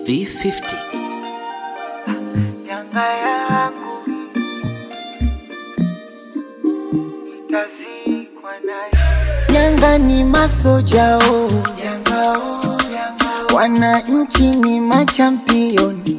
V50. Yanga yangu itazikwa nayo. Yanga ni masojao, Yanga oh, Yanga oh. wananchi ni machampioni,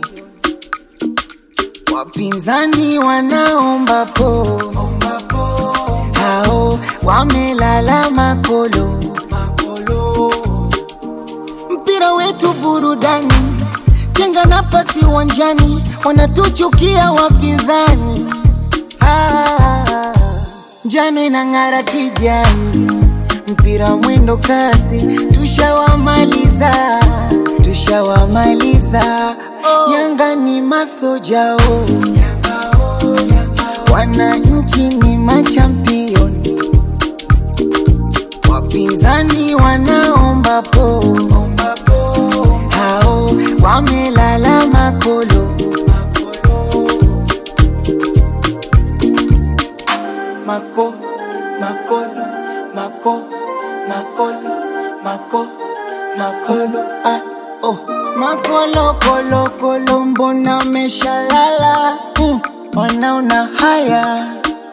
wapinzani wanaomba po, Omba po, hao wamelala makolo. makolo. Mpira wetu burudani, jenga nafasi uwanjani, wanatuchukia wapinzani. Ah, njano inang'ara kijani, mpira mwendo kasi, tushawamaliza, tushawamaliza. Yanga ni masojao, Yanga oh, Yanga oh. wananchi ni machampioni, wapinzani wanaomba po Omba po, hao wamelala makolo. makolo. Mako, makolo, mako, makolo, mako, makolo. Ah, oh. Makolo kolo kolo, mbona meshalala? Mm, wanaona haya,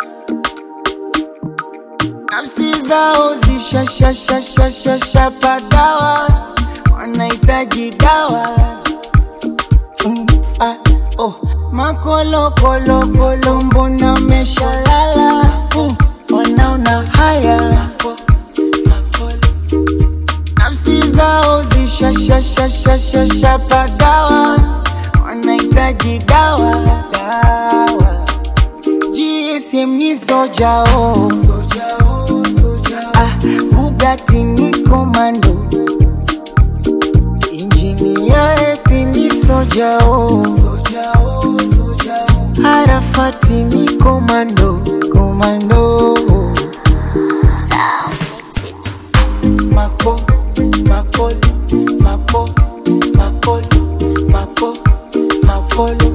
nafsi zao zishashashashashasha pagawa, wanahitaji dawa. Mm, ah, oh. Makolo kolo kolo, mbona meshalala? Mm, wanaona haya Mako, makolo. nafsi zao zishashashashashasha pagawa, wanahitaji dawa dawa. GSM ni sojao, Soja oh, soja oh. ah, Bugatti ni komando, injini ya ethi ni sojao, Soja oh, soja oh. Arafati ni komando komando. Mako, makolo, mako, makolo, mako, makolo.